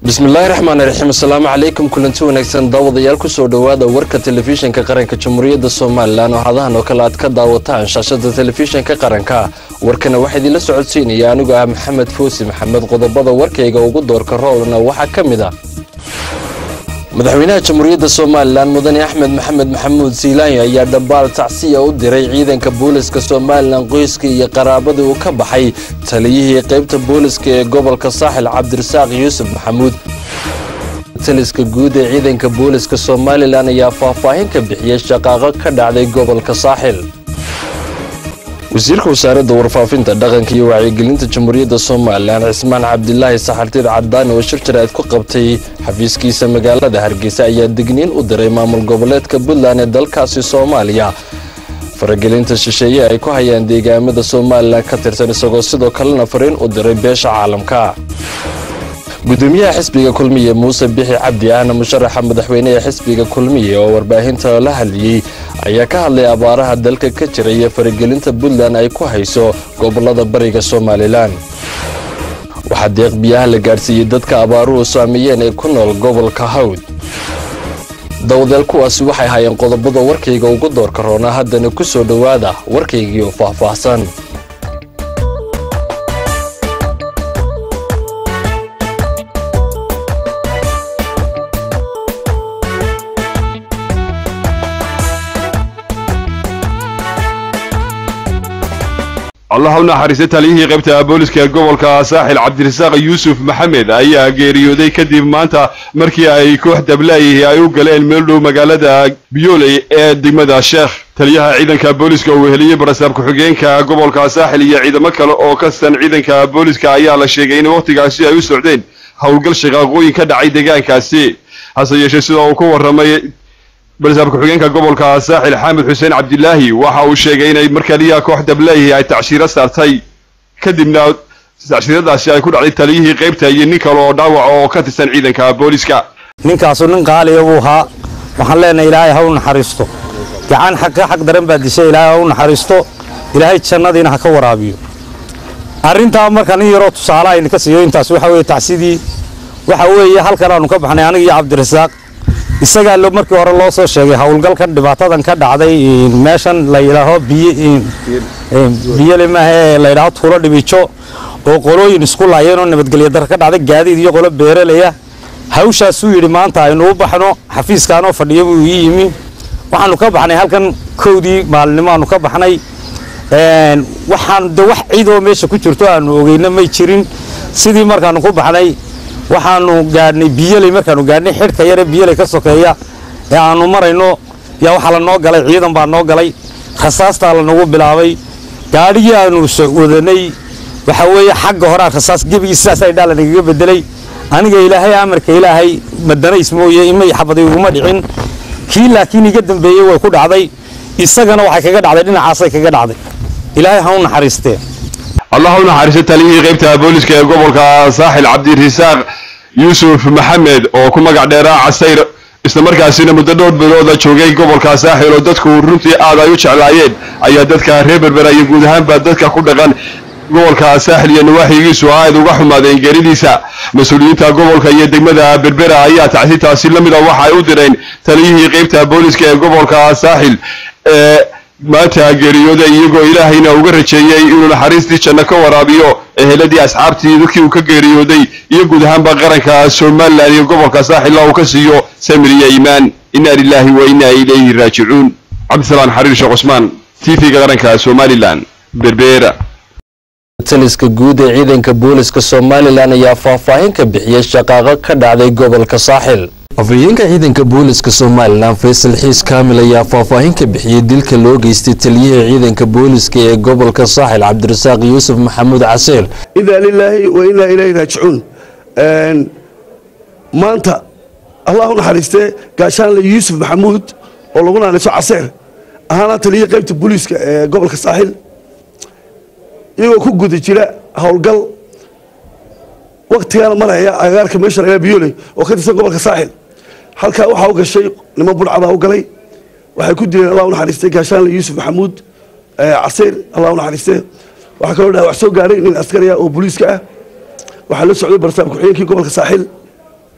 bismillaahi raxmaan raxiim asalaamu calaykum kulanti wanaagsan daawadayaal kusoo dhowaada warka telefishinka qaranka jamhuuriyadda somalilan oo hadahan oo kale aad ka daawataan shaashada telefishinka qaranka warkana waxaa idinla socodsiinaya anigu ah maxamed foosi maxamed qodobada warkayga ugu doorka roolna waxaa ka mid ah madaxweynaha jamhuuriyadda somalilan mudane axmed maxamed maxamuud siilaanyo ayaa dhambaal tacsiya u diray ciidanka booliska somalilan qoyska iyo qaraabadii uu ka baxay taliyihii qaybta booliska ee gobolka saaxil cabdirasaaq yuusuf maxamuud taliska guud ee ciidanka booliska somalilan ayaa faahfaahin ka bixiyey shaqaaqo ka dhacday gobolka saaxil wasiirka wasaaradda warfaafinta dhaqanka iyo wacyigelinta jamhuuriyadda somalilan cismaan cabdilaahi saxartiid cadaani oo shir jaraa'id ku qabtay xafiiskiisa magaalada hargeysa ayaa digniin u diray maamul goboleedka puntland ee dalkaasi soomaaliya faragelinta shisheeye ay ku hayaan deegaamada somalilan ka tirsan isagoo sidoo kalena fariin u diray beesha caalamka gudoomiyaha xisbiga kulmiye muuse bixi cabdi ahna musharaxa madaxweyne ee xisbiga kulmiye oo warbaahinta la hadliyey ayaa ka hadlay abaaraha dalka ka jira iyo faragelinta puntland ay ku hayso gobolada bariga somalilan waxaa deeq biyaha la gaadhsiiyey dadka abaaruhu saameeyeen ee ku nool gobolka hawd dawdeel kuwaasi waxay hayeen qodobada warkayga ugu doorka roonaa haddana ku soo dhowaada warkaygii oo faahfaahsan allah u naxariista taliyihii qaybta booliska gobolka saaxil cabdirasaaq yuusuf maxamed ayaa geeriyooday kadib maanta markii ay koox dablaayihii ay u galeen meel dhow magaalada biyooley ee degmada sheekh taliyaha ciidanka booliska uu weheliyey barasaab ku-xigeenka gobolka saaxil iyo ciidamo kale oo kastan ciidanka booliska ayaa la sheegay in wakhtigaasi ay u socdeen howlgal shaqaaqooyin ka dhacay deegaankaasi hase yeeshee sida uu ku warramay barasaab ku-xigeenka gobolka saaxil xamed xuseen cabdilaahi waxa uu sheegay inay markaliya koox dablaayihii ay tacshiro saartay kadibna tacshiradaasi ay ku dhacday taliyihii qaybta iyo nin kale oo dhaawaca oo ka tirsan ciidanka booliska ninkaasu nin qaaliya buu ahaa waxaan leenahay ilaahay ha u naxariisto gacan xaqa xaq daran baa dishay ilaahay ha u naxariisto ilaahay jannadiina ha ka waraabiyo arrintaa marka nin yaroo tusaale ayna ka siiyo intaas waxa weeye tacsidii waxa weeye halkan aanu ka baxnay aniga iyo cabdirasaaq isagaa markii hore loo soo sheegay howlgalkan dhibaatadan ka dhacday meeshan la yidhaaho biyele maahe la yidhaaho tuulo dhibijo oo qolooyin isku laayeen oo nabadgelyo dar ka dhacday gaadiid iyo qolo beeralaya hawshaasuu yidhi maanta aynu u baxno xafiiskaanoo fadhiyo buu ii yimi waxaanu ka baxnay halkan kowdii maalinimo aanu ka baxnay waxaan de wax ciidoo meesha ku jirto aanu ogeyna may jirin sidii markaanu ku baxnay waxaanu gaadhnay biyeley markaanu gaadhnay xidhka yare biyeley ka sokeeya ee aanu marayno yaa waxaa la noo galay ciidan baa noo galay rasaastaa lanagu bilaabay gaadhigii aanu wadanay waxa weeye xagga horaa rasaas gebigii sidaas ay dhaa lanagaga bedelay aniga ilaahay amarka ilaahay madanays mooye imay xabaday uguma dhicin kii laakiin iga dambeeyey way ku dhacday isagana waxay kaga dhacday dhinacaasay kaga dhacday ilaahay ha u naxariistee allah u naxariista taliyihii qaybta booliska ee gobolka saaxil cabdirasaaq yuusuf maxamed oo ku magac dheeraa casayr islamarkaasina muddo dhowr bilooda joogay gobolka saaxil oo dadku runtii aad ay u jeclaayeen ayaa dadka reer berbera iyo guud ahaanba dadka ku dhaqan gobolka saaxil iyo nawaaxigiisu aad uga xumaadeen geeridiisa mas-uuliyiinta gobolka iyo degmada berbera ayaa tacsitaasi la mid a waxa ay u direen taliyihii qaybta booliska ee gobolka saaxil ee maanta geeriyooday iyagoo ilaahayna uga rajeeyey inuu naxariistii janno ka waraabiyo eheladii asxaabtii dadkii uu ka geeriyooday iyo guud ahaanba qaranka somalilan iyo gobolka saaxilla uu ka siiyo samir iyo iimaan inna lilaahi wa inna ilayhi raajicuun cabdisalaan xariir sheekh cusmaan t v-ga qaranka somalilan berbeera taliska guud ee ciidanka booliska somalilan ayaa faahfaahin ka bixiyey shaqaaqo ka dhacday gobolka saaxil afhayeenka ciidanka booliska somalilan faysal xiis kaamil ayaa faahfaahin ka bixiyey dilka loo geystay taliyihii ciidanka booliska ee gobolka saaxil cabdirasaaq yuusuf maxamuud casiir inaa lilaahi wa inaa ilayhi raajicuun maanta allah u naxariistee gaashaanle yuusuf maxamuud oo lagu naanayso caseer ahaana taliyihii qaybta booliiska ee gobolka saaxil iyagoo ku guda jira howlgal waktigaana maraya agaarka meesha lagaa biyoley oo ka tirsan gobolka saaxil halkaa waxaa u gashay niman budhcadaa u galay waxay ku dileen allah u naxariistay gaashaanle yuusuf maxamuud caseyr allah u naxariistee waxaa kaloo dhaawac soo gaaray nin askari ah oo booliiska ah waxaa la socday barsaab ku-xigeenkii gobolka saaxil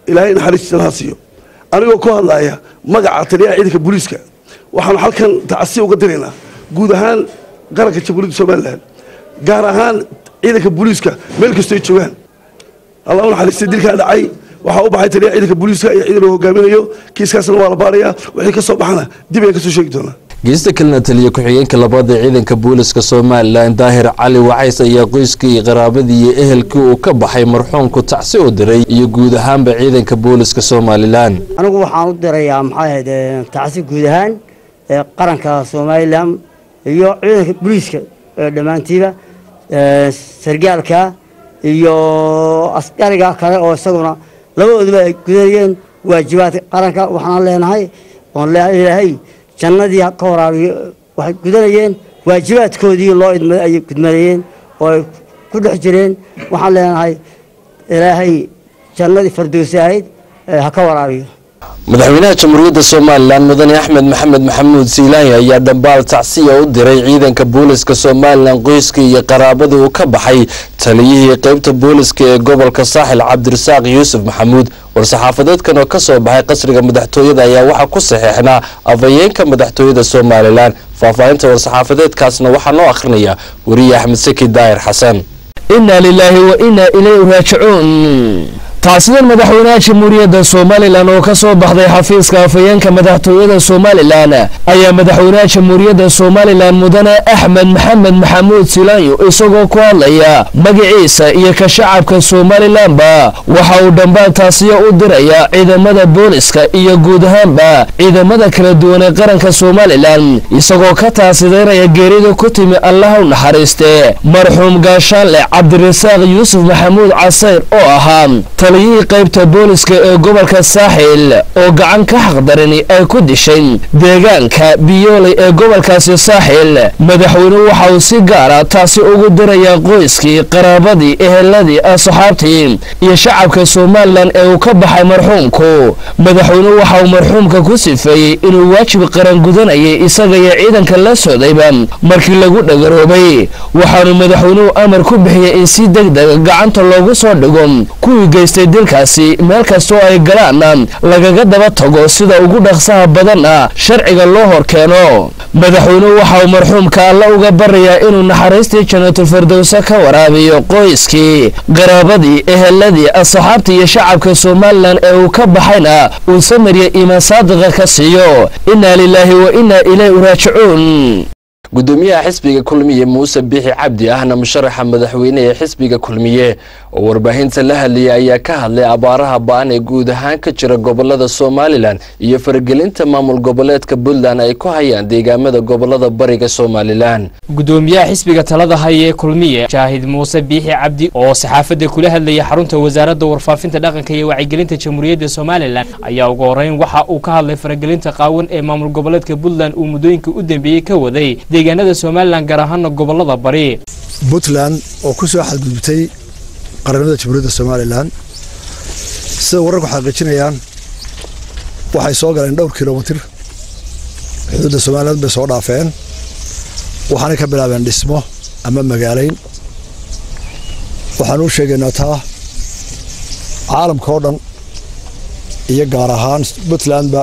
ilaahay naxariistiisa ha siiyo anigoo ku hadlaya magaca taliyaha ciidanka booliiska waxaanu halkan tacasi uga diraynaa guud ahaan qaranka jamhuuriyadda somalilan gaar ahaan ciidanka booliiska meel kastoo ay joogaan allah u naxariistay dilkaa dhacay waxaa u baxay taliyaha ciidanka booliiska iyo ciidan uu hogaaminayo kiiskaasna waa la baarayaa wixii ka soo baxana dib ayaan kasoo sheegi doonaa geesta kalena taliya ku-xigeenka labaad ee ciidanka booliska somalilan daahir cali wacays ayaa qoyskii qaraabadii iyo ehelkii uu ka baxay marxuumku tacsi u diray iyo guud ahaanba ciidanka booliska somalilan anigu waxaan u dirayaa maxay ahayd eh, tacsi guud ahaan ee qaranka somalilan iyo ciidanka booliiska ee dhammaantiiba eh, sargaalka iyo askariga kale oo isaguna labadooduba ay gudanayeen waajibaadka qaranka waxaan leenahay oon leeyahay ilaahay jannadii ka waraabiyo waxay gudanayeen waajibaadkoodii loo idmaday ayay gudmanayeen oo ay ku dhex jireen waxaan leenahay ilaahay jannadii fardowsi ahayd eh, ha ka waraabiyo madaxweynaha jamhuuriyadda somalilan mudane axmed maxamed maxamuud siilaanya ayaa dhambaal tacsiya u diray ciidanka booliska somalilan qoyskii iyo qaraabadii uu ka baxay taliyihii qeybta booliska ee gobolka saaxil cabdirasaaq yuusuf maxamuud war-saxaafadeedkan oo ka soo baxay qasriga madaxtooyada ayaa waxaa ku saxeexnaa afhayeenka madaxtooyada somalilan faahfaahinta war-saxaafadeedkaasna waxaa noo akhrinaya weriye axmed saki daahir xasan inaa lilaahi wa inaa ilayhi raajicuun taasidan madaxweynaha jamhuuriyadda somalilan oo ka soo baxday xafiiska afhayeenka madaxtooyada somalilan ayaa madaxweynaha jamhuuriyadda somalilan mudane axmed maxamed maxamuud silaanyo isagoo ku hadlaya magaciisa iyo ka shacabka somalilanba waxa uu dhambaal taasiya u diraya ciidamada booliska iyo guud ahaanba ciidamada kala duwan ee qaranka somalilan isagoo ka taasidaynaya geerida ku timi allaha u naxariiste marxuum gaashaanle cabdirasaaq yuusuf maxamuud casayr oo ahaa taliyihii qaybta booliska ee gobolka saaxil oo gacan ka xaqdarani ay ku dishay deegaanka biyooley ee gobolkaasi saaxil madaxweynuhu waxa uu si gaara taasi ugu dirayaa qoyskii qaraabadii eheladii asxaabtii iyo shacabka somalilan ee uu ka baxay marxuumku madaxweynuhu waxa uu marxuumka ku sifeeyey inuu waajib qaran gudanayay isaga iyo ciidanka la socdayba markii lagu dhagaroobay waxaanu madaxweynuhu amar ku bixiyey in si degdega gacanta loogu soo dhigo kuwii geystay dilkaasi meel kastoo ay galaanna lagaga daba tago sida ugu dhaqsaha badanna sharciga loo hor keeno madaxweynuhu waxa uu marxuumka alla uga barayaa inuu naxariistii janatulfirdowse ka waraabiyo qoyskii qaraabadii eheladii asxaabtii iyo shacabka somalilan ee uu ka baxayna uu samarya iimaan saadiqa ka siiyo inaa lilaahi wa inaa ilayhi raajicuun gudoomiyaha xisbiga kulmiye muuse bixi cabdi ahna musharaxa madaxweyne ee xisbiga kulmiye oo warbaahinta la hadlayay ayaa ka hadlay abaaraha ba-an ee guud ahaan ka jira gobolada somalilan iyo faragelinta maamul goboleedka puntland ay ku hayaan deegaamada gobolada bariga somalilan gudoomiyaha xisbiga talada haya ee kulmiye jaahid muuse biixi cabdi oo saxaafadda kula hadlayay xarunta wasaaradda warfaafinta dhaqanka iyo wacyigelinta jamhuuriyadda somalilan ayaa ugu horeyn waxa uu ka hadlay faragelinta qaawan ee maamul goboleedka puntland uu muddooyinka u dambeeyey ka waday deegaanada somalilan gaar ahaana gobolada bari puntland oo ku soo xadgudubtay qaranimada jamhuuriyadda somalilan sida wararku xaqiijinayaan waxay soo galeen dhowr kilomitir xuduudda somaliland bay soo dhaafeen waxaanay ka bilaabeen dhismo ama magaalayn waxaan u sheegaynaa taa caalamka oo dhan iyo gaar ahaan puntlandba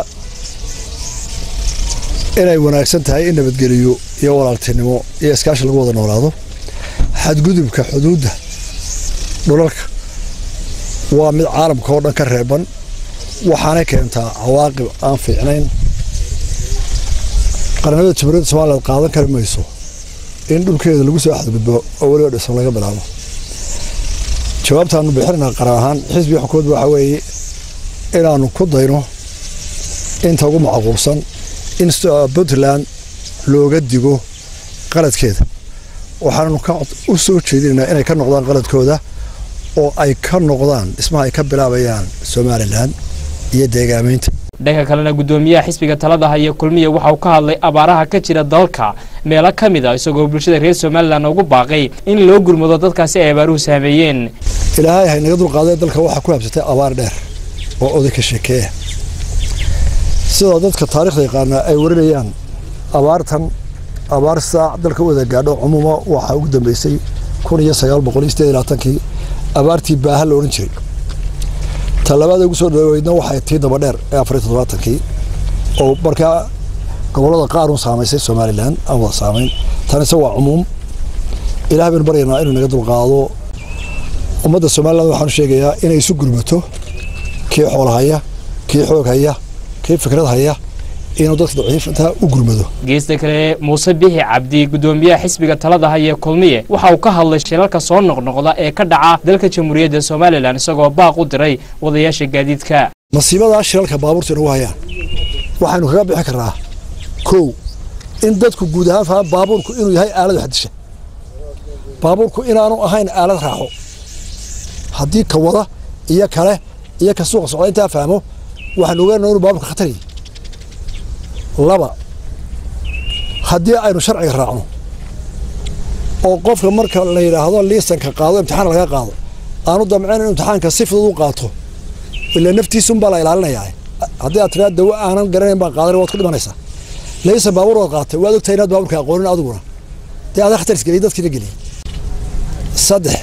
inay wanaagsan tahay in nabadgeliyo iyo walaaltinimo iyo iskaashi lagu wada noolaado xadgudubka xuduudda dhulalka waa mid caalamka oo dhan ka reeban waxaanay keentaa cawaaqib aan fiicnayn qaranimada jamhuuriyadda somaliland qaadan kari mayso in dhulkeeda lagu soo xadgudbo oo weliba dhisan laga bilaabo jawaabtaanu bixinayna qaran ahaan xisbiga xukuumadda waxaa weeye inaanu ku dayno inta ugu macquulsan in puntland looga digo qaladkeeda waxaanu u soo jeedinaynaa inay ka noqdaan qaladkooda oo ay ka noqdaan dhismaha ay ka bilaabayaan somalilan iyo deegaamaynta dhanka kalena gudoomiyaha xisbiga talada haya kulmiya waxa uu ka hadlay abaaraha ka jira dalka meelo ka mid a isagoo bulshada reer somalilan ugu baaqay in loo gurmado dadkaasi ay abaaruhu saameeyeen ilaahay haynaga dulqaaday dalka waxaa ku habsatay abaar dheer oo oday ka sheekeeya sidoo dadka taarikhda yaqaana ay warinayaan abaartan abaar saac dalka wada gaadho cumuuma waxaa ugu dambeysay kun iyo sagaal boqol iyo sideed iyo labaatankii abaartii baaha la odhan jiray talabaada ugu soo dhaweydna waxay tii daba dheer ee afariy toddobaatankii oo markaa gobollada qaar un saamaysay somalilan aan wada saamayn tanise waa cumuum ilaah baynu baryaynaa inuu naga dulqaado ummadda somalilan waxaanu sheegayaa inay isu gurmato kii xool haya kii xoog haya kii fikrad haya inuu dadka daciifinta u gurmado geesta kale muuse bixi cabdi gudoomiyaha xisbiga talada haya kulmiye waxa uu ka hadlay shilalka soo noqnoqda ee ka dhaca dalka jamhuuriyadda somalilan isagoo baaq u diray wadayaasha gaadiidka masiibadaa shilalka baabuurta inagu hayaan waxaynu kaga bixi karnaa kow in dadku guud ahaan fahaan baabuurku inuu yahay aalad waxdisha baabuurku inaanu ahayn aalad raaxo haddii ka wada iyo kale iyo ka suuqa socda intaa fahmo waxaanu ogaanaa inuu baabuurka khatar yahay laba haddii aynu sharciga raacno oo qofka marka la yidhaahdo liisanka qaado imtixaan laga qaado aanu damceen in imtixaanka si fudud u qaato ila naftiisunbaa la ilaalinayaa haddii aad tiraa dawo aanan garanayn baan qaadan waad ku dhimanaysaa liisan baabuur waad qaatay waad ogtahay inaad baabuurka aqoonin adiguna dee adaa khatar isgeliyay dadkiina geliyay saddex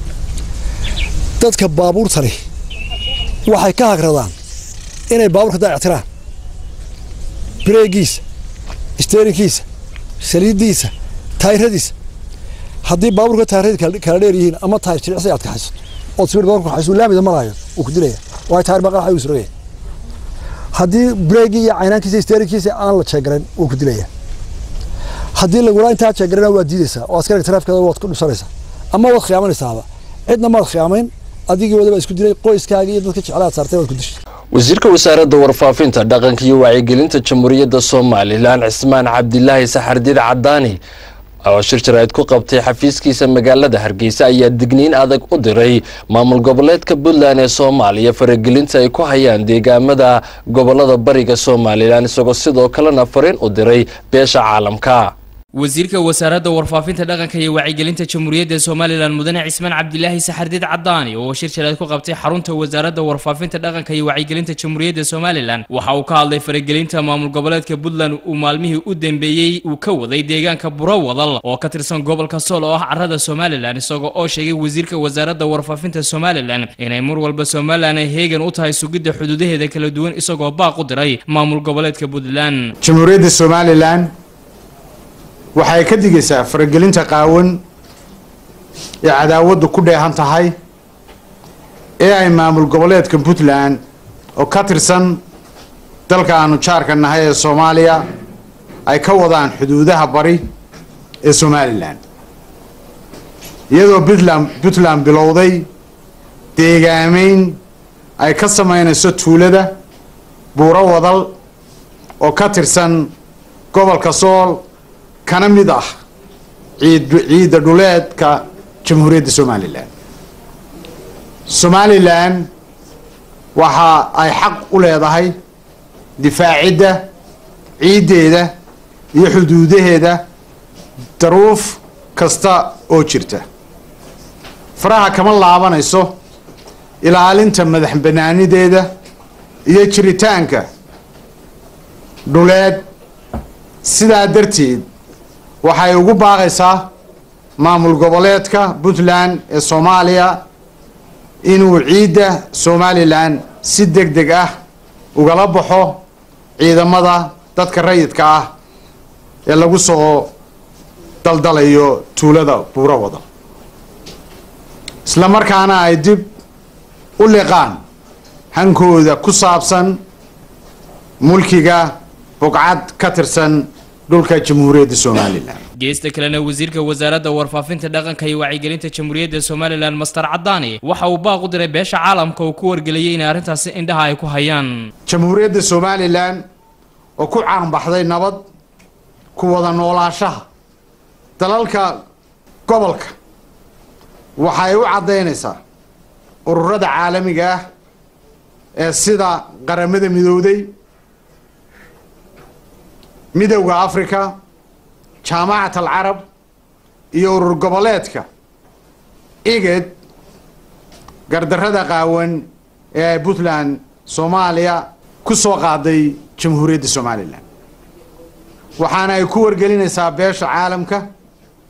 dadka baabuurtani waxay ka hagradaan inay baabuurka daayactiraan breegiisa steerinkiisa saliiddiisa taayiradiisa haddii baabuurka taayirada kala dheer yihiin ama taayir jilicsi aad kaxayso ood sibir baabuurka kaxayso laamida maraayo wuu ku dilaya waayo taayir baqal xayuu suragaya haddii breegii iyo caynaankiisa steerinkiisa aan la jeegarayn wuu ku dilaya haddii lagula intaa jeegarana waad diidaysaa oo askariga taraafikeeda waad ku dhusanaysaa ama waad khiyaamanaysaaba cidna maad khiyaamayn adigii wadaba isku dilay qoyskaaga iyo dadka jeclaad saartay waad ku dishay wasiirka wasaaradda warfaafinta dhaqanka iyo wacyigelinta jamhuuriyadda somalilan cismaan cabdilaahi saxardiid cadaani oo shir jaraa'id ku qabtay xafiiskiisa magaalada hargeysa ayaa digniin adag u diray maamul goboleedka puntland ee soomaaliya faragelinta ay ku hayaan deegaamada gobolada bariga somalilan isagoo sidoo kalena fariin u diray beesha caalamka wasiirka wasaaradda warfaafinta dhaqanka iyo wacyigelinta jamhuuriyadda somalilan mudane cismaan cabdilaahi saxardiid cadaani oo shir jaraad ku qabtay xarunta wasaaradda warfaafinta dhaqanka iyo wacyigelinta jamhuuriyadda somalilan waxa uu ka hadlay faragelinta maamul goboleedka puntland uu maalmihii u dambeeyey uu ka waday deegaanka burowadal oo ka tirsan gobolka sool oo ah carada somalilan isagoo oo sheegay wasiirka wasaaradda warfaafinta somalilan inay mar walba somalilan ay heegan u tahay sugidda xuduudaheeda kala duwan isagoo baaq u diray maamul goboleedka puntland jamhuuriyadda somalilan waxay ka digaysaa faragelinta qaawan ee cadaawaddu ku dheehan tahay ee ay maamul goboleedka puntland oo ka tirsan dalka aanu jaarka nahay ee soomaaliya ay ka wadaan xuduudaha bari ee somalilan iyadoo puntland puntland bilowday deegaameyn ay ka samaynayso tuulada buuro wadal oo ka tirsan gobolka sool kana mid ah ciid ciidda dhuleedka jamhuuriyadda somalilan somalilan waxa ay xaq u leedahay difaacidda ciiddeeda iyo xuduudaheeda daruuf kasta oo jirta faraha kama laabanayso ilaalinta madax banaanideeda iyo jiritaanka dhuleed sidaa darteed waxay ugu baaqaysaa maamul goboleedka puntland ee soomaaliya inuu ciidda somalilan si deg deg ah ugala baxo ciidamada dadka rayidka ah ee lagu soo daldalayo tuulada buuro wada isla markaana ay dib u liqaan hankooda ku saabsan mulkiga bugcad ka tirsan dhulka jamhuuriyadda somalilan geesta kalena wasiirka wasaaradda warfaafinta dhaqanka iyo wacyigelinta jamhuuriyadda somalilan master cadaani waxa uu baaq u diray beesha caalamka oo ku wargeliyey inay arrintaasi indhaha ay ku hayaan jamhuuriyadda somalilan oo ku caanbaxday nabad ku wada noolaashaha dalalka gobolka waxay u caddaynaysaa ururada caalamiga ah ee sida qaramada midowday midowda africa jaamacat alcarab iyo urur goboleedka iged gardarrada qaawan ee ay puntland soomaaliya ku soo qaaday jamhuuriyadda somalilan waxaana ay ku wargelinaysaa beesha caalamka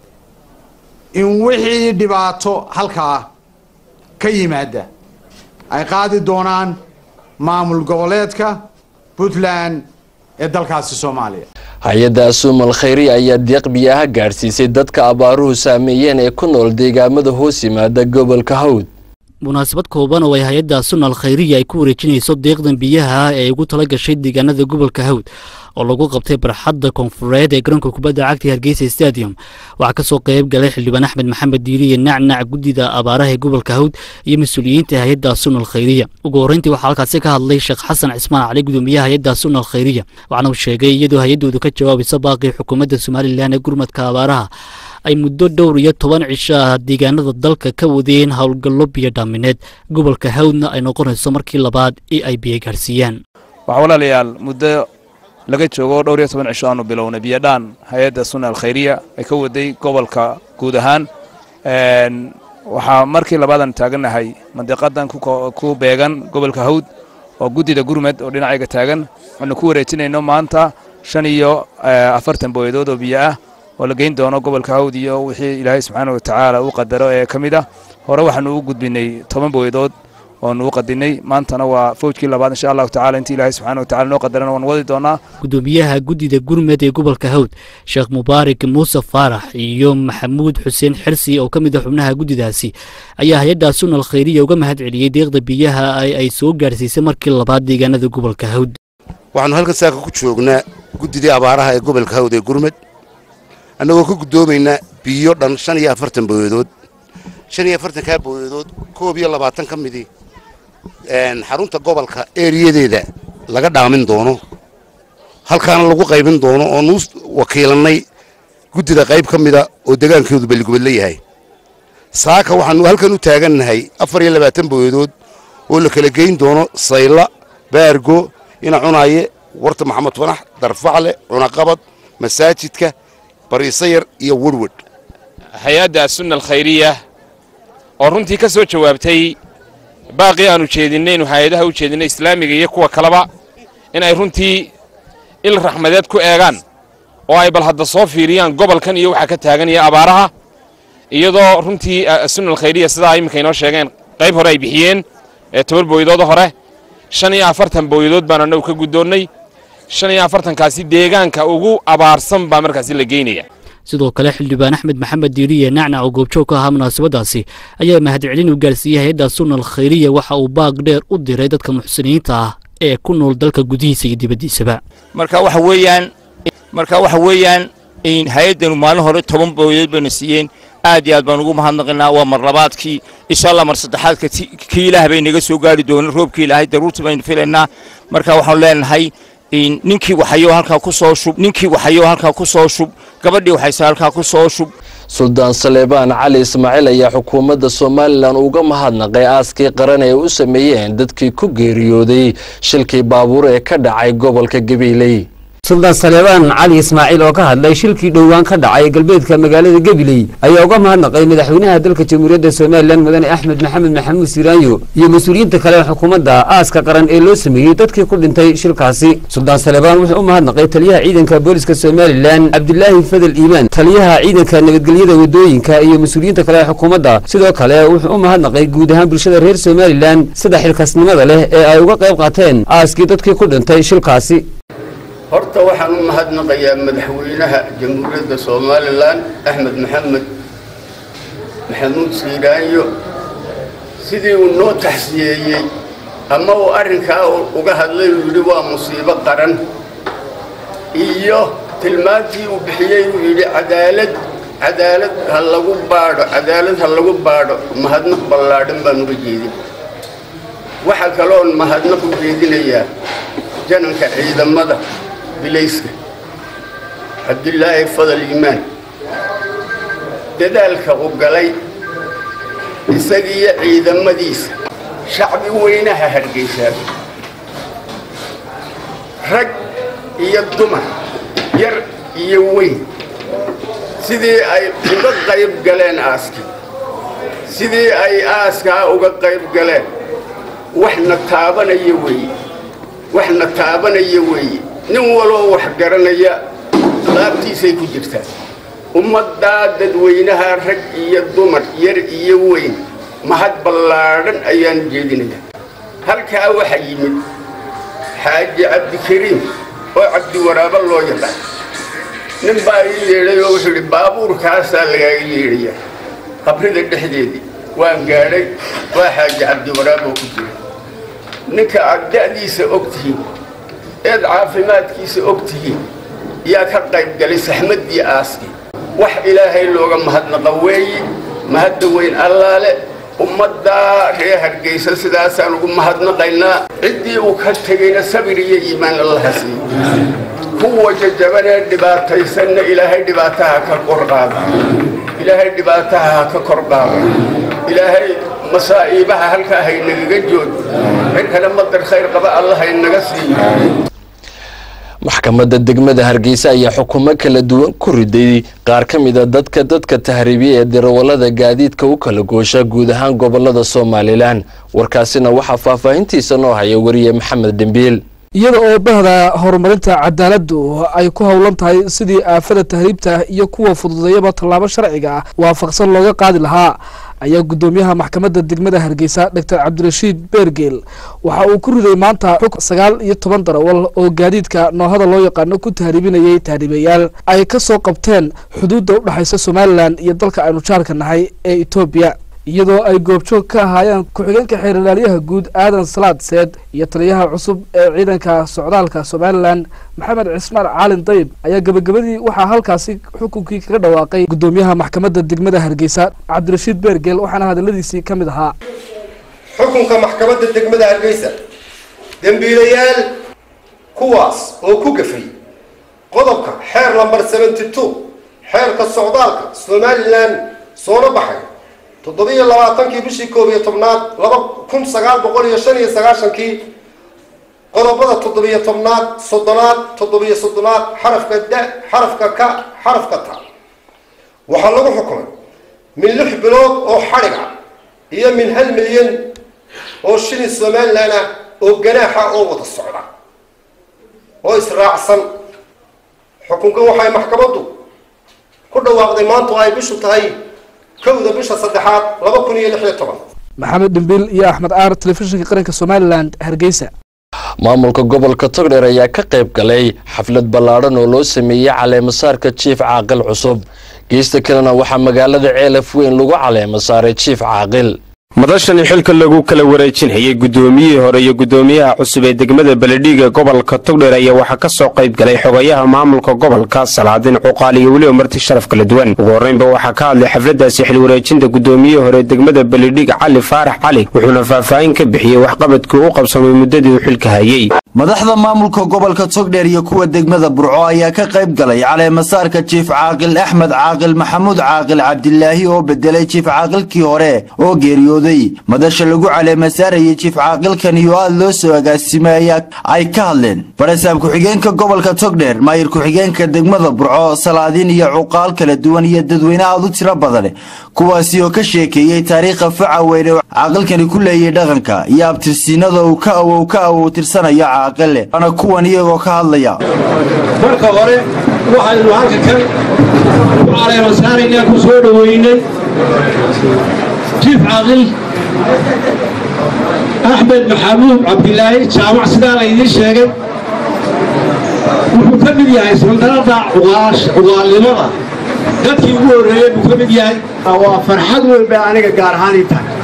in wixii dhibaato halkaa ka yimaada ay qaadi doonaan maamul goboleedka puntland ee dalkaasi soomaaliya hay-adda asuumal khayri ayaa deeq biyaha gaadhsiisay dadka abaaruhu saameeyeen ee ku nool deegaamada hoos yimaada gobolka hawd munaasabad kooban oo ay hay-adda sunal khayriya ay ku wareejinayso deeqdan biyaha ee ay ugu tala gashay deegaanada gobolka hawd oo lagu qabtay barxadda koonfureed ee garoonka kubadda cagta hargeysa stadium waxaa kasoo qayb galay xildhibaan axmed maxamed diiriye nacnac guddida abaaraha ee gobolka hawd iyo mas-uuliyiinta hay-adda sunal khayriya ugu horreyntii waxaa halkaasi ka hadlay sheekh xasan cismaan cali gudoomiyaha hay-adda sunal khayriya waxaana uu sheegay iyadoo hay-addoodu ka jawaabaysa baaqii xukuumadda somalilan ee gurmadka abaaraha ay muddo dhowr iyo toban cisho ah deegaanada dalka ka wadeen howlgallo biyo dhaamineed gobolka hawdna ay noqonayso markii labaad ee ay biyo gaarsiiyaan waxaa walaalayaal muddo laga joogo dhowr iyo toban cisho aanu bilownay biyodhaan hay-adda sunna alkhayriya ay ka waday gobolka guud ahaan waxaa markii labaadan taagannahay mandiqadan ku beegan gobolka hawd oo guddida gurmed oo dhinacayga taagan waxaanu ku wareejinayno maanta shan iyo afartan booyadood oo biyo ah oo la geyn doono gobolka hawd iyo wixii ilaahay subxaana wa tacaala uu qadaro ee ka mid ah hore waxaanu u gudbinay toban booyadood oonu u qadinay maantana waa fawjkii labaad insha allahu tacala intii ilaahay subxaana wa tacala noo qadarana waan wadi doonaa gudoomiyaha guddida gurmed ee gobolka hawd sheekh mubaarak muuse faarax iyo maxamuud xuseen xirsi oo ka mid ah xubnaha guddidaasi ayaa hay-adda sunal khayriya uga mahad celiyey deeqda biyaha ay soo gaarsiisay markii labaad deegaanada gobolka hawd waxaanu halkan saaka ku joognaa guddidii abaaraha ee gobolka hawd ee gurmed annagoo ka guddoomaynaa biyo dhan shan iyo afartan booyadood shan iyo afartankaa booyadood koob iyo labaatan ka midii xarunta gobolka eeriyadeeda laga dhaamin doono halkaana lagu qaybin doono oo nuu wakiilannay guddida qayb ka mida oo degaankeedu balligubad la yahay saaka waxaanu halkan u taagannahay afar iyo labaatan booyadood oo la kala geyn doono sayla baargo ina cunaaye warta maxamed fanax darfacle cunaqabad masaajidka bariisayar iyo werwed hay-adda sunna alkhayriya oo runtii ka soo jawaabtay baaqii aanu jeedinnaynu hay-adaha u jeedinnay islaamiga iyo kuwa kaleba in ay runtii il raxmadeed ku eegaan oo ay bal hadda soo fiiriyaan gobolkan iyo waxaa ka taagan iyo abaaraha iyadoo runtii sunna alkhayriya sidaa iminka inoo sheegeen qayb hore ay bixiyeen ee toban booyadooda hore shan iyo afartan booyadood baan annagu ka guddoonnay shan iyo afartankaasi deegaanka ugu abaarsan baa markaasi la geynaya sidoo kale xildhibaan axmed maxamed diiriye nacnac oo goobjoog ka ahaa munaasabadaasi ayaa mahadcelin u gaarsiiyey hay-adda sunal khayriya waxa uu baaq dheer u diray dadka muxsiniinta ah ee ku nool dalka gudihiisa iyo dibaddiisaba marka waxa weeyaan marka waxa weeyaan hay-addanu maalin hore toban booyadood bayna siiyeen aad iyo aad baan ugu mahadnaqinaa waa mar labaadkii insha allah mar saddexaadka kii ilaah bay naga soo gaari doona roobkii ilaahay daruurta baynu filaynaa marka waxaanu leenahay ninkii waxayo halkaa ku soo shub ninkii waxayo halkaa ku soo shub gabadhii waxayse halkaa ku soo shub suldaan saleebaan cali ismaaciil ayaa xukuumadda somalilan uga mahadnaqay aaskii qaran ee u sameeyeen dadkii ku geeriyooday shilkii baabuur ee ka dhacay gobolka gabiiley suldaan saleebaan cali ismaaciil oo ka hadlay shilkii dhowaan ka dhacay galbeedka magaalada gabiley ayaa uga mahadnaqay madaxweynaha dalka jamhuuriyadda somalilan mudane axmed maxamed maxamuud siiraanyo iyo mas-uuliyiinta kale ee xukuumadda aaska qaran ee loo sameeyey dadkii ku dhintay shilkaasi suldaan saleebaan wuxuu u mahadnaqay taliyaha ciidanka booliska somalilan cabdilaahi fadel iimaan taliyaha ciidanka nabadgelyada wadooyinka iyo mas-uuliyiinta kale ee xukuumadda sidoo kale wuxuu u mahadnaqay guud ahaan bulshada reer somalilan sida xilkasnimada leh ee ay uga qayb qaateen aaskii dadkii ku dhintay shilkaasi horta waxaan u mahadnaqayaa madaxweynaha jamhuuriyadda somalilan axmed maxamed maxamuud siiraanyo sidii uu noo taxsiyeeyey ama uu arrinkaa uga hadlay uu yidhi waa musiibo qaran iyo tilmaantii uu bixiyey uu yidhi cadaalad cadaalad ha lagu baadho cadaalad ha lagu baadho mahadnaq ballaadhan baan uga jeedin waxaa kaloon mahadnaq u jeedinayaa jananka ciidamada bilayska cabdilaahi fadal iimaan dadaalka u galay isagiiyo ciidamadiisa shacbi weynaha hargeysaa rag iyo dumar yar iyo weyn sidii ay uga qayb galeen aaskii sidii ay aaskaa uga qayb galeen waxna taabanaya weeye waxna taabanaya weeye nin waloo wax garanaya laabtiisay ku jirtaa ummaddaa dadweynaha rag iyo dumar yar iyo weyn mahad ballaadhan ayaan jeedinayaa halkaa waxaa yimid xaaji cabdikariim oo cabdiwaraabo loo yaqaan nin baa ii yeedhay oo wuxuu yidhi baabuurkaasaa lagaaga yeedhaya qabrida dhexdeedii waan gaadhay waa xaaji cabdiwaraab oo ku jira ninka aad da'diisa og tihiin eed caafimaadkiisa og tihiin yaa ka qayb galay saxmaddii aaskii wax ilaahay looga mahadnaqa weeyi mahadda weyn allaale ummaddaa reer hargeysa sidaasaan ugu mahadnaqaynaa ciddii uu ka tegayna sabir iyo iimaan allaha siiyo kuwa jajabanee dhibaataysanna ilaahay dhibaataha ka kor qaada ilaahay dhibaataha ha ka kor qaada ilaahay masaa'iibaha halkaa haynagaga joogo cinkana madar khayr qaba allah haynaga siiyo maxkamadda degmada hargeysa ayaa xukumo kala duwan ku riday qaar ka mid a dadka dadka tahriibiya ee darawallada gaadiidka u kala goosha guud ahaan gobolada somalilan warkaasina waxaa faahfaahintiisa noo haya wariye maxamed dhembiil iyada oo bahda horumarinta cadaaladdu ay ku howlan tahay sidii aafada tahriibta iyo kuwa fududeeyaba tallaabo sharciga ah waafaqsan looga qaadi lahaa ayaa guddoomiyaha maxkamadda degmada hargeysa doctor cabdirashiid beergeel waxa uu ku riday maanta xug sagaal iyo toban darawal oo gaadiidka noohada loo yaqaano ku tahriibinayay tahriibayaal ay ka soo qabteen xuduudda u dhexaysa somalilan iyo dalka aynu jaarka nahay ee etoobiya iyadoo ay goobjoog ka ahaayeen ku-xigeenka xeeralaalyaha guud aadan salaad seed iyo taliyaha cusub ee ciidanka socdaalka somalilan maxamed cismaan caalin dayib ayaa gebagabadii waxaa halkaasi xukunkii kaga dhawaaqay guddoomiyaha maxkamadda degmada hargeysa cabdirashiid beergeel waxaana hadaladiisii ka mid ahaa xukunka maxkamadda degmada hargeysa dembiilayaal kuwaas oo ku gafay qodobka xeer lambar seventy two xeerka socdaalka somalilan soona baxay toddobiyo labaatankii bishii koob iyo tobnaad laba kun sagaal boqol iyo shan iyo sagaashankii qodobada toddobiyo tobnaad soddonaad toddobiyo soddonaad xarafka da xarafka ka xarafka ta waxaa lagu xukumay min lix bilood oo xadhig ah iyo min hal milyan oo shilin somalilan ah oo ganaaxa oo wada socda oo israacsan xukunkan waxay maxkamaddu ku dhawaaqday maantu ay bishu tahay kowda bisha saddexaad laba kun iyo lix iyo toban maxamed dhimbiil iyo axmed aar telefishinka qaranka somalilan hargeysa maamulka gobolka togdheer ayaa ka qayb galay xaflad ballaadhan oo loo sameeyey caleemasaarka jiif caaqil cusub geesta kalena waxaa magaalada ceelaf weyn lagu caleema saaray jiif caaqil madashani xilka lagu kala wareejinayay guddoomiyihii hore iyo guddoomiyaha cusub ee degmada beledhiiga gobolka togdheer ayaa waxaa ka soo qayb galay xogayaha maamulka gobolka salaadin cuqaal iyo weliba marti sharaf kala duwan ugu horreynba waxaa ka hadlay xafladdaasi xil wareejinta guddoomiyihii hore degmada beledhiig cali faarax cali wuxuuna faahfaahin ka bixiyey waxqabadkii u qabsamay muddadii uu xilka hayey madaxda maamulka gobolka togdheer iyo kuwa degmada burco ayaa ka qayb galay caleemasaarka jiif caaqil axmed caaqil maxamuud caaqil cabdilaahi oo bedelay jiif caaqilkii hore oo geeriyooday madasha lagu caleemasaarayay jiif caaqilkan iyo aad loo soo agaasimay ayaa ay ka hadleen barasaab ku-xigeenka gobolka togdheer maayir ku-xigeenka degmada burco salaadiin iyo cuqaal kala duwan iyo dadweyne aad u tiro badan kuwaasi oo ka sheekeeyey taariikha faca weyne caaqilkani ku leeyay dhaqanka iyo abtirsiinada uu ka awow ka awow tirsanayo caaqile waana kuwan iyagoo ka hadlaya marka hore waxaynu halka kan ku caleemasaaraynaa ku soo dhoweynay jiif caaqil axmed maxamuud cabdilaahi jaamac sidaa laydiin sheegay wuxuu ka mid yahay sandanada cugaalnimada dadkii ugu horreeyey buu ka mid yahay waa farxad weyn bay aniga gaar ahaan ii tahay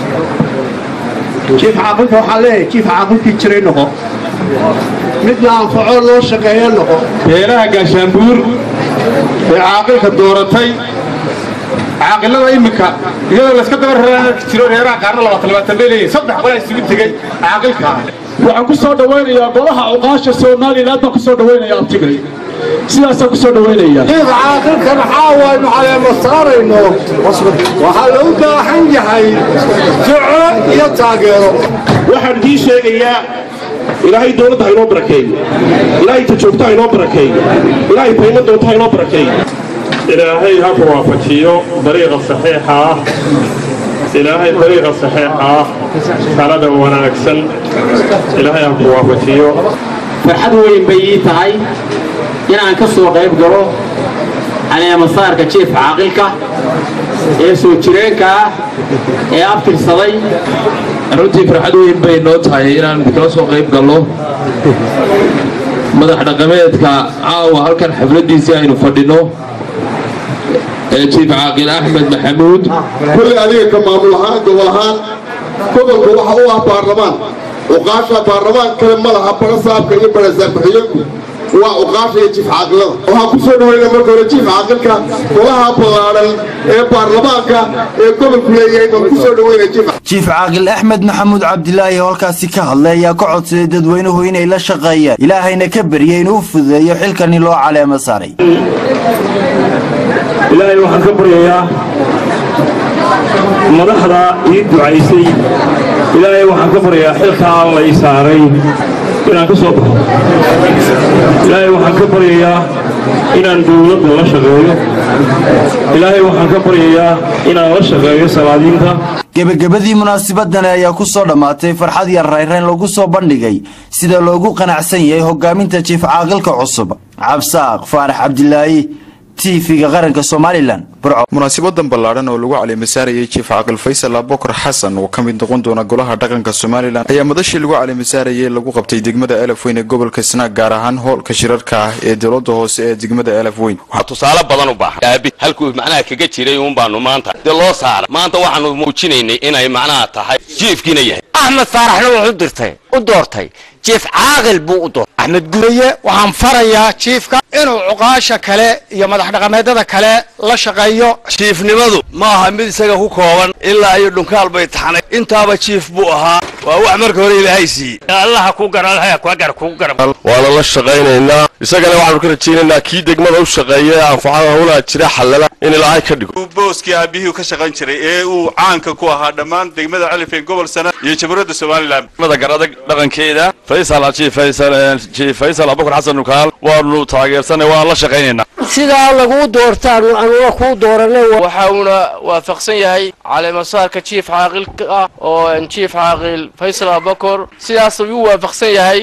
jiif caaqilka waxaa leeyahay jiif caaqilkii jiray noqo mid la anfaco loo shaqeeyo noqo beelaha gaashaanbuur ee caaqilka dooratay caaqilada iminka iyadoo layska daba jiro reeraha qaarna labaatan labaatan bay leeyihin saddex qolaa isugu tegey caaqilka waxaan ku soo dhawaynayaa golaha cuqaasha somaliland baan ku soo dhawaynaya abtigay sidaasaan ku soo dhawaynaya jiif caaqilkan caawa aynu caleemo saarayno waxaa loo baahan yahay duco iyo taageero waxaan idiin sheegayaa ilaahay dowladda ha inoo barakeeyo ilaahay ta joogta ha inoo barakeeyo ilaahay tayma doonta ha inoo barakeeyo ilaahay ha ku waafajiyo dariiqa saxiixa ah ilaahay dariiqa saxiixa ah talada wanaagsan ilaahay ha ku waafajiyo farxad weyn bay ii tahay inaan ka soo qayb galo caleemasaarka jiif caaqilka ee soo jireenka ah ee abtirsaday runtii farxad weyn bay noo tahay inaan idinkala soo qayb galno madax dhaqameedka caawa halkan xafladdiisii aynu fadhinno ee jiif caaqil axmed maxamuud kulli adiga ka maamul ahaan gobol ahaan gobolku waxa u ah baarlamaan uqaasha baarlamaan kale ma laha barasaabka iyo barasaabkuxigeenku waa uqaasha iyo jiif caaqilada waxaan ku soo dhaweynaa marka hore jiif caaqilka golaha ballaadhan ee baarlamaanka ee gobolku leeyahay baan ku soo dhaweynaa jiif jiif caaqil axmed maxamuud cabdilaahi oo halkaasi ka hadlay ayaa ka codsaday dadweynuhu inay la shaqeeyaan ilaahayna ka baryay inuu u fududeeyo xilkani loo caleemo saaray ilaahay waxaan ka baryayaa madaxda ii ducaysay ilaahay waxaan ka baryayaa xilkaa lay saaray inaan ka soo baxo ilaahay waxaan ka baryayaa inaan dowladda la shaqeeyo ilaahay waxaan ka baryayaa inaan la shaqeeyo salaadiinta gebagabadii munaasabadani ayaa ku soo dhammaatay farxad iyo rayrayn lagu soo bandhigay sida loogu qanacsan yahay hogaaminta jiif caaqilka cusub cabsaaq faarax cabdilaahi tv-ga qaranka somalilan munaasabadan ballaadhan oo lagu caleemasaarayay jiif caaqil faysal abokar xasan oo ka mid noqon doona golaha dhaqanka somalilan ayaa madashii lagu caleemasaarayay lagu qabtay degmada elafweyn ee gobolka snaag gaar ahaan hoolka shirarka ah ee dowlada hoose ee degmada elafweyn tusaale badan u baahan aabi halkuu macnaha kaga jiray uun baanu maanta dee loo saaray maanta waxaanu muujinaynay inay macnaha tahay jiifkiina yahay axmed faaraxna wuxuu dirtay u doortay jiif caaqil buu u doortay axmed guraye waxaan farayaa jiifka inuu cuqaasha kale iyo madax dhaqameedada kale la shaqeeyo jiifnimadu ma aha mid isaga ku kooban ilaa iyo dhunkaal bay taxnay intaaba jiif buu ahaa waa wax marka hore ilaahay siiyey allaha ku garalhaya kuwa gar kugu garab waana la shaqaynaynaa isagana waxaanu ka rajaynaynaa kii degmada u shaqeeya ee anfacada howlaha jira xallala in ilaahay ka dhigo booskii aabihii ka shaqayn jiray ee uu caanka ku ahaa dhammaan degmada califeen gobol sana iyo jamhuuriyadda somalilan degmada garadag dhaqankeeda faysal jiif faysal jiif faysal abubakar xasan nukaal waanu taageersanay waan la shaqaynaynaa sidaa laguu doortaan anuga kuu dooranay waxa uuna waafaqsan yahay caleemasaarka jiif caaqilka ah oo jiif caaqil faysal abubakar sidaas ayuu waafaqsan yahay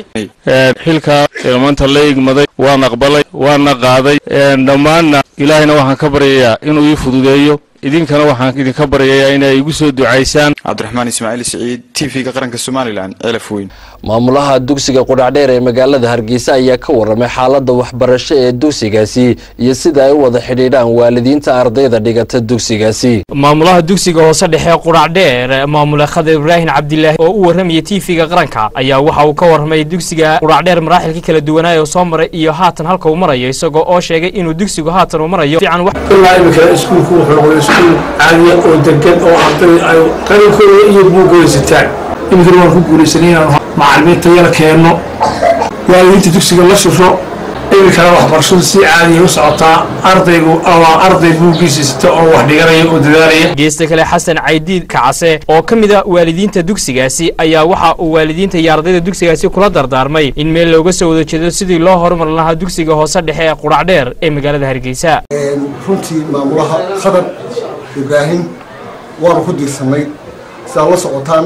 xilka maanta la igmaday waan aqbalay waana qaaday dhammaanna ilaahayna waxaan ka baryayaa inuu ii fududeeyo idinkana waxaan idinka baryayaa inay igu soo ducaysaan cabdiraxmaan ismaaciil siciid tv-ga qaranka somalilan elafweyn maamulaha dugsiga qudhacdheer ee magaalada hargeysa ayaa ka waramay xaalada waxbarasho ee dugsigaasi iyo sida ay u wada xidhiidhaan waalidiinta ardayda dhigata dugsigaasi maamulaha dugsiga hoose dhexe qudhacdheer maamule khadar ibraahim cabdilaahi oo u warramaya tv-ga qaranka ayaa waxa uu ka warramay dugsiga qudhacdheer maraaxilka kala duwanaa oo soo maray iyo haatan halka uu marayo isagoo oo sheegay inuu dugsigu haatan uu marayo fiican ilaa imika iskuulku wuxuu noqday iskuul caadiya oo degan oo arday ay qalinkooda iyo buuggooda sitaan iminkana waan ku guulaysanay inaan macalimiinta yala keenno waalidiinta dugsiga la shusho iminkana waxbarashadu si caadiya u socotaa ardaygu ama arday buuggiisa sita oo wax dhiganaya oo dadaalaya geesta kale xasan caydiid kacase oo ka mid a waalidiinta dugsigaasi ayaa waxa uu waalidiinta iyo ardayda dugsigaasi kula dardaarmay in meel looga soo wada jeedo sidii loo horumar lahaa dugsiga hoose dhexe ee qudhacdheer ee magaalada hargeysa runtii maamulaha khadar ibraahim waanu ku diirsanay sidaad la socotaan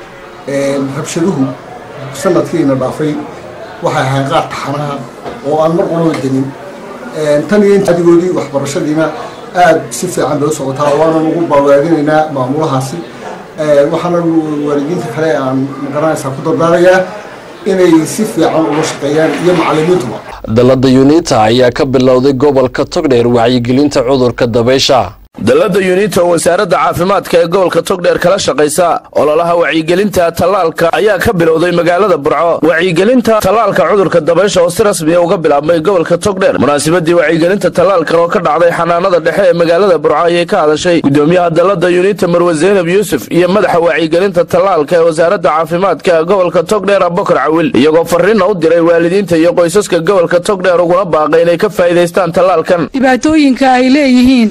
rabshaduhu sanadkiina dhaafay waxay ahayn qaar taxanaha oo aan mar qolaba denin tan iyo inta adigoodii waxbarashadiina aad si fiican bay u socotaa waanan ugu bawaadinaynaa maamulahaasi waxaana waalidiinta kale aan magaranaysaa ku dardaarayaa inay si fiican ula shaqeeyaan iyo macalimiintuba dalada yunita ayaa ka bilowday gobolka togdheer wacyigelinta cudurka dabaysha dalladda yunita oo wasaaradda caafimaadka ee gobolka togdheer kala shaqaysa ololaha wacyigelinta tallaalka ayaa ka bilowday magaalada burco wacyigelinta tallaalka cudurka dabaysha oo si rasmiya uga bilaabmay gobolka togdheer munaasabadii wacyigelinta tallaalkan oo ka dhacday xanaanada dhexe ee magaalada burco ayay ka hadashay gudoomiyaha dalladda yunita marwe zaynab yuusuf iyo madaxa wacyigelinta tallaalka ee wasaaradda caafimaadka ee gobolka togdheer abubakar cawil iyagoo farriinna u diray waalidiinta iyo qoysaska gobolka togdheer uguna baaqay inay ka faa'iidaystaan tallaalkan dhibaatooyinka ay leeyihiin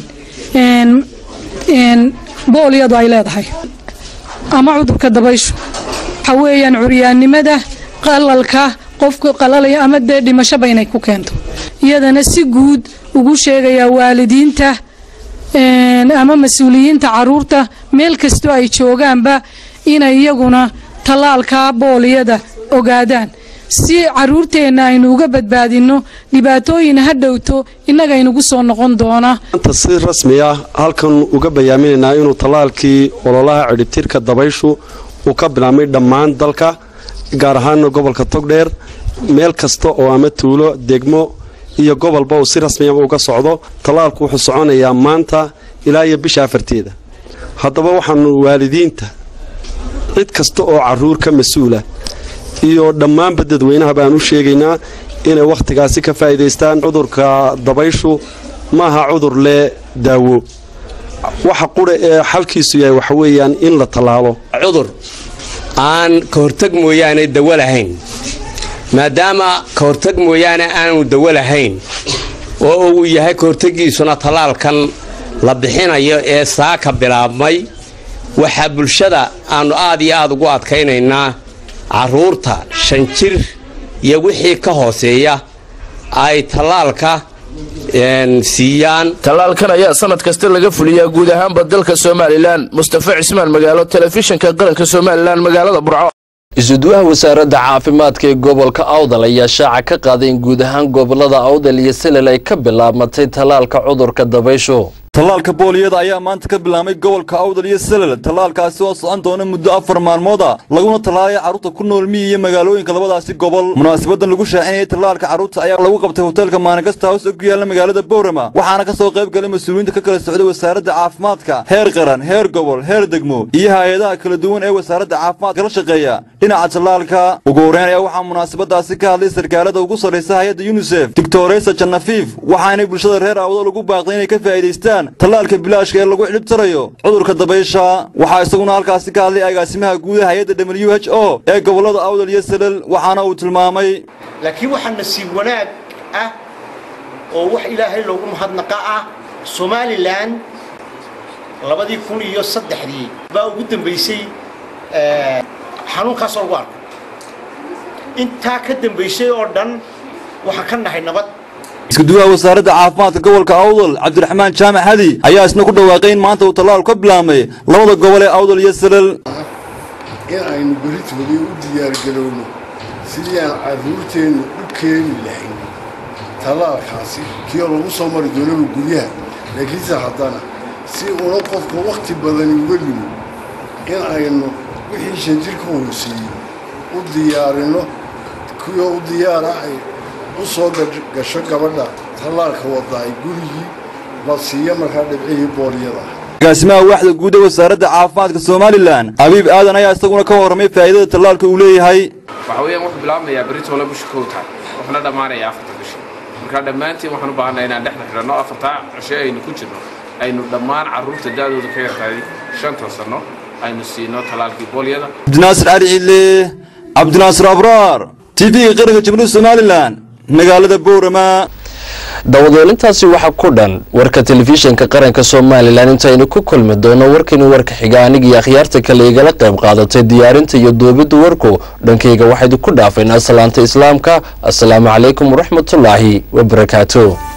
boolyadu ay leedahay ama cudurka dabayshu waxa weeyaan curyaannimada qalalka qofka qalalaya ama dee dhimashaba inay ku keento iyadana si guud ugu sheegayaa waalidiinta ama mas-uuliyiinta caruurta meel kastoo ay joogaanba inay iyaguna tallaalka booliyada ogaadaan si caruurteenna aynu uga badbaadinno dhibaatooyin ha dhowto innaga inugu soo noqon doona maanta si rasmi ah halkan uga bayaaminaynaa inuu tallaalkii ololaha cidhibtirka dabayshu uu ka bilaabmay dhammaan dalka gaar ahaana gobolka togdheer meel kasta oo ama tuulo degmo iyo gobolba uu si rasmiyaba uga socdo tallaalku wuxuu soconayaa maanta ilaa iyo bisha afarteeda haddaba waxaanu waalidiinta cid kasta oo carruur ka mas-uula iyo dhammaanba dadweynaha baan u sheegaynaa inay wakhtigaasi ka faa'iidaystaan cudurka dabayshu maaha cudur lee daawo waxa qura ee xalkiisu yahay waxa weeyaan in la tallaalo cudur aan ka hortag mooyaane dawo lahayn maadaama ka hortag mooyaane aanu dawo lahayn oo uu yahay ka hortagiisuna tallaalkan la bixinayo ee saaka bilaabmay waxaa bulshada aannu aad iyo aad ugu adkaynaynaa carruurta shan jir iyo wixii ka hooseeya ay tallaalka siiyaan tallaalkan ayaa sanad kasta laga fuliyaa guud ahaanba dalka somalilan mustafa cismaan magaalo telefishinka qaranka somalilan magaalada burco isuduwaha wasaaradda caafimaadka ee gobolka awdal ayaa shaaca ka qaaday in guud ahaan gobolada awdal iyo selel ay ka bilaabmatay tallaalka cudurka dabayshu tallaalka booliyada ayaa maanta ka bilaabmay gobolka awdal iyo selel tallaalkaasi oo socon doona muddo afar maalmood ah laguna tallaalaya carruurta ku nool miyi iyo magaalooyinka labadaasi gobol munaasabadan lagu shaacinayay tallaalka carruurta ayaa lagu qabtay hoteelka maanikasta house oo ku yaalla magaalada bowrama waxaana ka soo qayb galay mas-uuliyiinta ka kala socday wasaaradda caafimaadka heer qaran heer gobol heer degmo iyo hay-adaha kala duwan ee wasaaradda caafimaadka la shaqeeya dhinaca tallaalka ugu horreyn ayaa waxaa munaasabadaasi ka hadlay sarkaalada ugu sarraysa hay-adda yunisef doctoresa janafiif waxaanay bulshada reer awdal ugu baaqday inay ka faa'iidaystaan tallaalka bilaashka ee lagu xidhib tarayo cudurka dabaysha waxaa isaguna halkaasi ka hadlay agaasimaha guuda hay-adda w h o ee gobollada awdal iyo salal waxaana uu tilmaamay laakiin waxaa nasiib wanaag ah oo wax ilaahay loogu mahadnaqa ah somalilan labadii kun iyo saddexdii baa ugu dambaysay xanuunkaasoo lagu arko intaa ka dambaysay oo dhan waxaan ka nahay nabad iskuduwaha wasaaradda caafimaadka gobolka awdal cabdiraxmaan jaamac hadi ayaa isna ku dhawaaqay in maanta uu tallaalu ka bilaabmay labada gobol ee awdal iyo salal in aynu beritoodii u diyaargarowno sidii aan carruurteennu u keeni lahayn tallaalkaasi kioo lagu soo mari doonaba guryaha laakiinse haddana si una qofka wakhti badani uga limo in aynu wixii shan jirka hooseeyey u diyaarinno kuwii u diyaara ay u soo gasho gabadha tallaalka wadda ay gurigii la siiyo markaa dhibcihii booliyada agaasimaha waaxda guud ee wasaaradda caafimaadka somalilan abiib aadan ayaa isaguna ka warramay faa'iidada tallaalka uu leeyahay waxa weeyaan wuxuu bilaabmayaa beritoole bisha kow tahay wuxuuna dhammaanayaa afarta bisha marka dhammaantiin waxaan u baahannahay inaan dhexda xidhanno afartaa cishe aynu ku jirno aynu dhammaan carruurta da'dooda ka yartahay shanta sanno aynu siino tallaalkii boolyada cabdinaasir cali ciile cabdinaasir abraar tv-ga qaranka jamhuuriyadda somalilan magaalada boorama dawadeelintaasi waxaa ku dhan warka telefishinka qaranka somalilan intaynu ku kulmi doono warkani warka xiga anigii akhyaarta kale igala qayb qaadatay diyaarinta iyo duubidda warku dhankayga waxaydu ku dhaafaynaa salaanta islaamka assalaamu calaykum waraxmatullaahi wabarakaatu